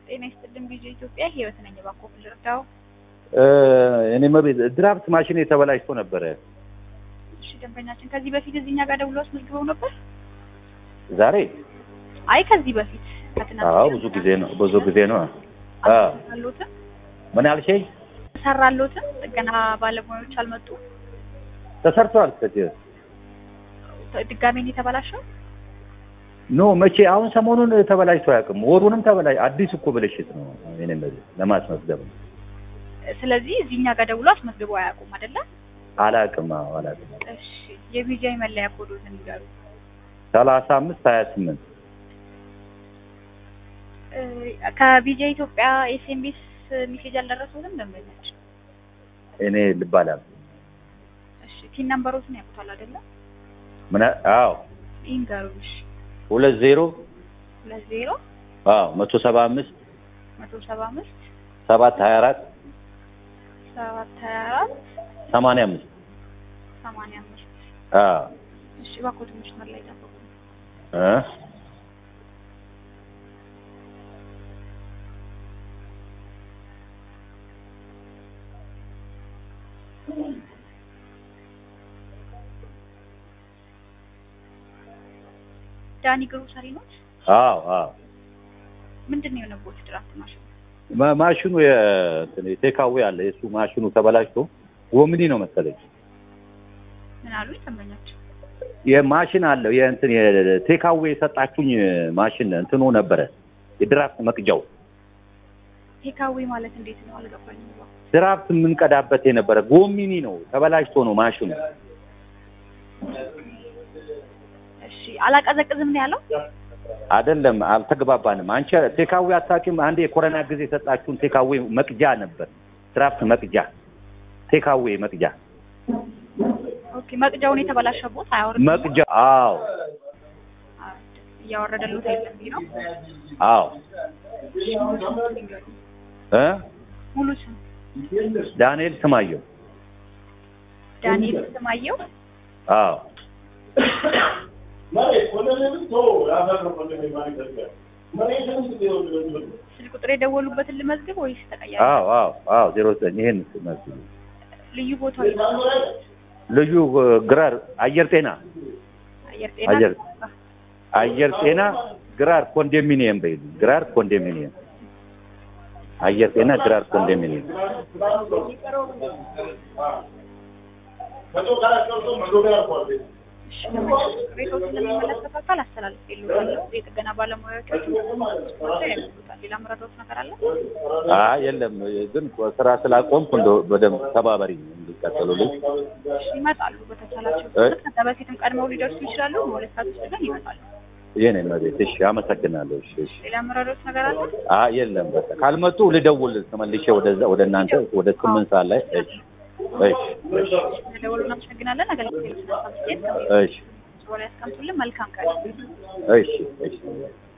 ጤና ይስጥልን ቪዲዮ ኢትዮጵያ ህይወት ነኝ። እባክዎ ልርዳው? እኔ መቤት ድራፍት ማሽን የተበላሽቶ ነበረ። እሺ ደንበኛችን ከዚህ በፊት እዚህ እኛ ጋር ደውለው አስመዝግበው ነበር? ዛሬ አይ ከዚህ በፊት ከትናንት አዎ፣ ብዙ ጊዜ ነው ብዙ ጊዜ ነው። አዎ አልሰራሎትም ምን ያልሽኝ? ሰራሎትም ጥገና ባለሙያዎች አልመጡም። ተሰርቷል። ከዚህ ድጋሜ ነው የተበላሸው? ኖ መቼ አሁን ሰሞኑን ተበላሽቶ አያውቅም። ወሩንም ተበላሽ አዲስ እኮ ብልሽት ነው። እኔ መቤት ለማስመዝገብ ነው። ስለዚህ እዚህ እኛ ጋር ደውሎ አስመዝግበው አያውቁም አይደለ? አላውቅም። አዎ አላውቅም። እሺ የቪጃይ መለያ ኮዶትን ይጋሩ። ሰላሳ አምስት ሀያ ስምንት ከቪጃ ኢትዮጵያ ኤስኤምኤስ ሜሴጅ አልደረሱትም ደንበኛችን? እኔ ልባላል እሺ ቲን ነምበሮትን ያውቁታል አይደለ? ምን አዎ ይንገሩኝ። እሺ ሁለት ዜሮ ሁለት ዜሮ አዎ መቶ ሰባ አምስት መቶ ሰባ አምስት ሰባት ሀያ አራት ሰባት ሀያ አራት ሰማንያ አምስት ሰማንያ አምስት አዎ እሺ እባክዎት መስመር ላይ ጠብቁ። እ ዳኒ ግሮሰሪ ኖት? አዎ አዎ ምንድን ነው የሆነቦት ድራፍት ማሽን? ማ- ማሽኑ የእንትን ቴካዌ አለ የእሱ ማሽኑ ተበላሽቶ ጎምኒ ነው መሰለኝ ምን አሉ ደንበኛችን? የማሽን አለው የእንትን የቴካዌ የሰጣችሁኝ ማሽን እንትኑ ነበረ የድራፍት መቅጃው ቴካዌ ማለት እንዴት ነው አልገባኝም። እባክዎ። ድራፍት የምንቀዳበት የነበረ ጎሚኒ ነው ተበላሽቶ ነው ማሽኑ እሺ አላቀዘቅዝም ነው ያለው? አይደለም አልተግባባንም አንቺ ቴካዌ አታውቂም አንድ የኮረና ጊዜ የሰጣችሁን ቴካዌ መቅጃ ነበር ድራፍት መቅጃ ቴካዌ መቅጃ ኦኬ መቅጃውን የተበላሸቦት አያወርድም? መቅጃ አዎ አዎ፣ እያወረደሉት አይደለም ይሄ ነው። አዎ እሺ ሙሉ ስም ይንገሩኝ። እ ሙሉ ስም ዳንኤል ስማየው ዳንኤል ስማየው። አዎ ስልክ ቁጥር የደወሉበትን ልመዝግብ ወይስ ተቀያሪ? አዎ አዎ አዎ ዜሮ ዘጠኝ ይሄን መልስ ልዩ ቦታው የት ነው? ልዩ ግራር አየር ጤና አየር ጤና አየር አየር ጤና ግራር ኮንዶሚኒየም በይሉ ግራር ኮንዶሚኒየም አየር ጤና ግራር ኮንዶሚኒየም እሺ፣ ቅሬታዎችን ለሚመለከተው አካል አስተላልፌልዎታለሁ። የጥገና ባለሙያዎቻችን ያሉታል። ሌላ መረዳት ነገር አለ? አይ የለም ግን ስራ ስላቆምኩ እንደው በደንብ ተባበሪ እንዲቀጥሉልኝ እሺ፣ ይመጣሉ በተቻላቸው እ? ፍጥነት። ከዛ በፊትም ቀድመው ሊደርሱ ይችላሉ። በሁለት ሰዓት ውስጥ ግን ይመጣሉ። የኔ መቤት እሺ አመሰግናለሁ እሺ እሺ ሌላ መረዳት ነገር አለ? አይ የለም በቃ ካልመጡ ልደውል ተመልሼ ወደዛ ወደ እናንተ ወደ ስምንት ሰዓት ላይ እሺ እሺ እሺ ስለደወሉ እናመሰግናለን። አገልግሎት ስለሰጣችሁ እሺ ያስቀምጡልን። መልካም ቀን። እሺ እሺ